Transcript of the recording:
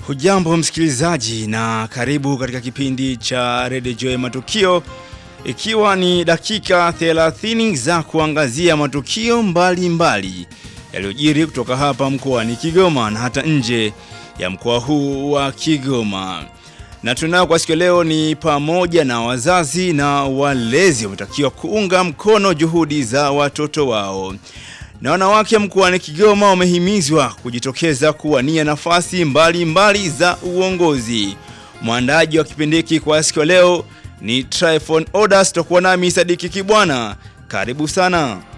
Hujambo msikilizaji na karibu katika kipindi cha Radio Joy Matukio ikiwa ni dakika 30 za kuangazia matukio mbalimbali yaliyojiri kutoka hapa mkoani Kigoma na hata nje ya mkoa huu wa Kigoma. Na tunao kwa siku leo ni pamoja na wazazi na walezi wametakiwa kuunga mkono juhudi za watoto wao. Na wanawake mkoani Kigoma wamehimizwa kujitokeza kuwania nafasi mbalimbali mbali za uongozi. Mwandaji wa kipindi hiki kwa siku leo ni Tryphon Odas, tutakuwa nami Sadiki Kibwana. Karibu sana.